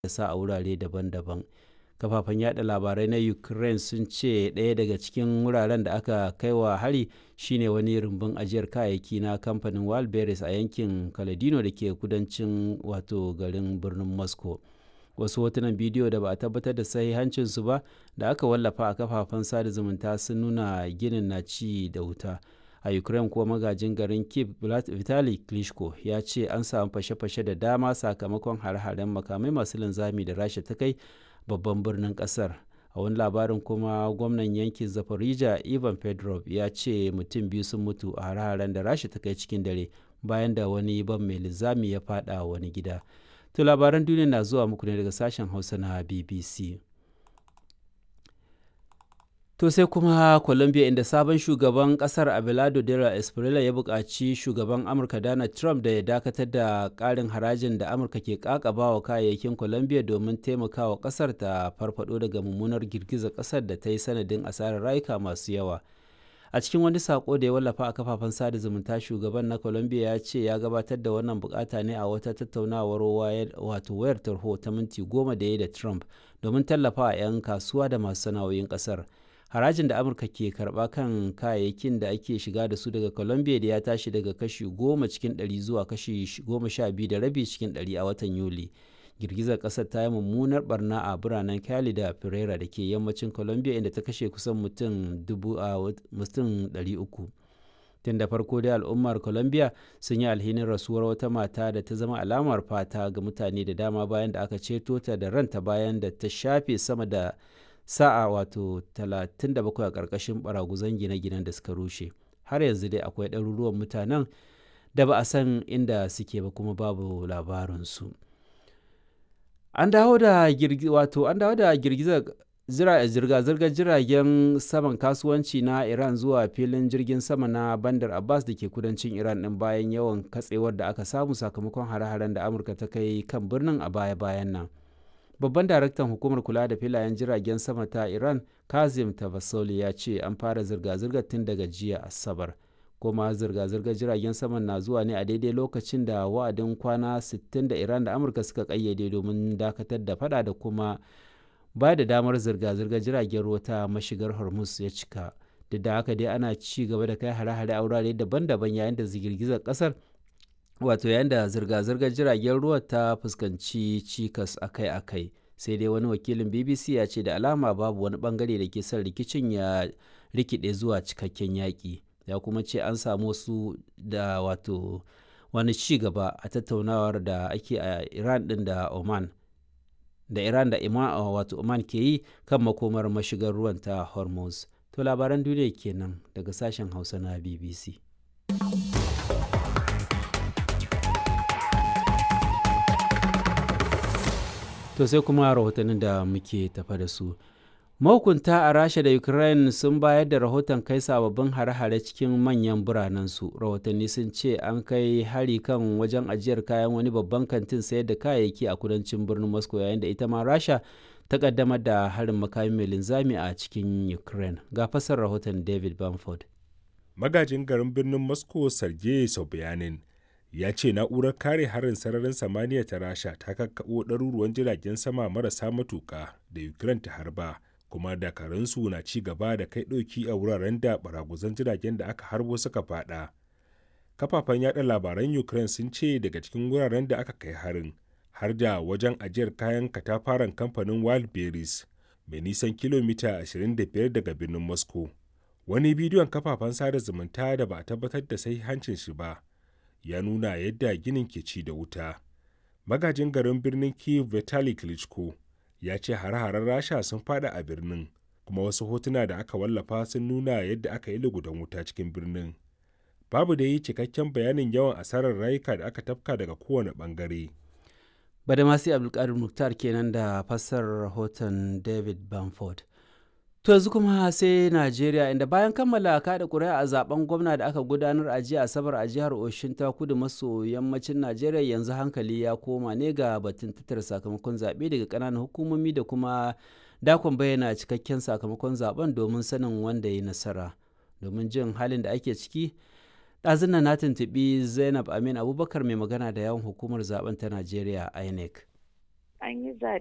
sa a wurare daban-daban kafafen yada labarai na ukraine sun ce ɗaya daga cikin wuraren da aka kai wa hari shine wani rumbun ajiyar kayayyaki na kamfanin walberis a yankin kaladino da ke kudancin wato garin birnin moscow wasu hotunan bidiyo da ba a tabbatar da sahihancinsu ba da aka wallafa a kafafen sada zumunta sun nuna ginin na ci da wuta a ukraine kuwa magajin garin kiev vitali klitschko ya ce an samu fashe-fashe da dama sakamakon hare-haren makamai masu linzami da rasha ta kai babban birnin kasar a wani labarin kuma gwamnan yankin zaporizhia ivan pedrov ya ce mutum biyu sun mutu a hare-haren da rasha ta kai cikin dare bayan da wani ban mai linzami ya fada wani gida to labaran duniya na zuwa muku ne daga sashen hausa na bbc To sai kuma Colombia inda sabon shugaban kasar Abelardo Dela Espriella ya buƙaci shugaban Amurka Donald Trump da ya dakatar da ƙarin harajin da Amurka ke ƙaƙaba wa kayayyakin Colombia domin taimakawa ƙasar ta farfado daga mummunar girgizar ƙasar da ta yi sanadin asarar rayuka masu yawa. A cikin wani sako da ya wallafa a kafafen sada zumunta shugaban na Colombia ya ce ya gabatar da wannan bukata ne a wata tattaunawar wato wayar tarho ta minti goma da ya da Trump domin tallafa 'yan kasuwa da masu sana'o'in ƙasar. harajin da amurka ke karba kan kayayyakin da ake shiga da su daga colombia da ya tashi daga kashi goma cikin ɗari zuwa kashi goma sha biyu da rabi cikin ɗari a watan yuli girgizar ƙasar ta yi mummunar barna a biranen cali da pereira da ke yammacin colombia inda ta kashe kusan mutum dubu a mutum ɗari uku tun da farko dai al'ummar colombia sun yi alhinin rasuwar wata mata da ta zama alamar fata ga mutane da dama bayan da aka ceto ta da ranta bayan da ta shafe sama da sa'a wato 37 a ƙarƙashin baraguzan gine-ginen da suka rushe har yanzu dai akwai ɗaruruwan mutanen da ba a san inda suke ba kuma babu labarinsu an dawo da wato an dawo da girgizar zirga-zirgar jiragen saman kasuwanci na iran zuwa filin jirgin sama na bandar abbas da ke kudancin iran ɗin bayan yawan katsewar da aka samu sakamakon hare-haren da amurka ta kai kan birnin a baya-bayan nan babban daraktan hukumar kula da filayen jiragen sama ta iran kazim tavasoli ya ce an fara zirga-zirgar tun daga jiya asabar kuma zirga-zirgar jiragen saman na zuwa ne a daidai lokacin da wa'adin kwana 60 da iran da amurka suka kayyade domin dakatar da fada da kuma ba da damar zirga-zirgar jiragen ruwa ta mashigar hormuz ya cika duk da haka dai ana ci gaba da kai hare-hare a wurare daban-daban yayin da girgizar kasar wato yayin da zirga-zirgar jiragen ruwa ta fuskanci cikas akai-akai sai dai wani wakilin bbc ya ce da alama babu wani bangare da ke son rikicin ya rikide zuwa cikakken yaƙi ya kuma ce an samu su da wato wani ci gaba a tattaunawar da ake a iran din da oman da iran da ima wato oman ke yi kan makomar mashigar ruwan ta hormuz to labaran duniya kenan daga sashen hausa na bbc To sai kuma rahotannin da muke tafa da su. Mahukunta a Rasha da Ukraine sun bayar da rahoton kai sababbin hare-hare cikin manyan biranensu. Rahotanni sun ce an kai hari kan wajen ajiyar kayan wani babban kantin sayar da kayayyaki a kudancin birnin Moscow yayin da ita ma Rasha ta kaddamar da harin makami mai linzami a cikin Ukraine. Ga fasar rahoton David Bamford. Magajin garin birnin Moscow Sergei Sobyanin ya ce na'urar kare harin sararin samaniya ta rasha ta kakkaɓo ɗaruruwan jiragen sama marasa matuƙa da ukraine ta harba kuma dakarunsu na ci gaba da kai ɗauki a wuraren da baraguzan jiragen da aka harbo suka faɗa kafafen yada labaran ukraine sun ce daga cikin wuraren da aka kai harin har da wajen ajiyar kayan katafaren kamfanin wildberries mai nisan kilomita 25 daga birnin moscow wani bidiyon kafafen sada zumunta da ba a tabbatar da hancin shi ba ya nuna yadda ginin ke ci da wuta. Magajin garin birnin Kiev Vitali Klitschko ya ce hare-haren Rasha sun fada a birnin, kuma wasu hotuna da aka wallafa sun nuna yadda aka yi lugudan wuta cikin birnin. Babu da yi cikakken bayanin yawan asarar rayuka da aka tafka daga kowane bangare. Badamasi Abdulkadir Muktar kenan da fassar rahoton David Bamford. To yanzu kuma sai Najeriya inda bayan kammala kada ƙuri'a a zaben gwamna da aka gudanar a jiya Asabar a jihar Oshin ta kudu maso yammacin Najeriya yanzu hankali ya koma ne ga batun tattara sakamakon zaɓe daga ƙananan hukumomi da kuma dakon bayyana cikakken sakamakon zaben domin sanin wanda ya nasara. Domin jin halin da ake ciki, ɗazun na tuntuɓi Zainab Amin Abubakar mai magana da yawan hukumar zaben ta Najeriya INEC. an yi zaɓe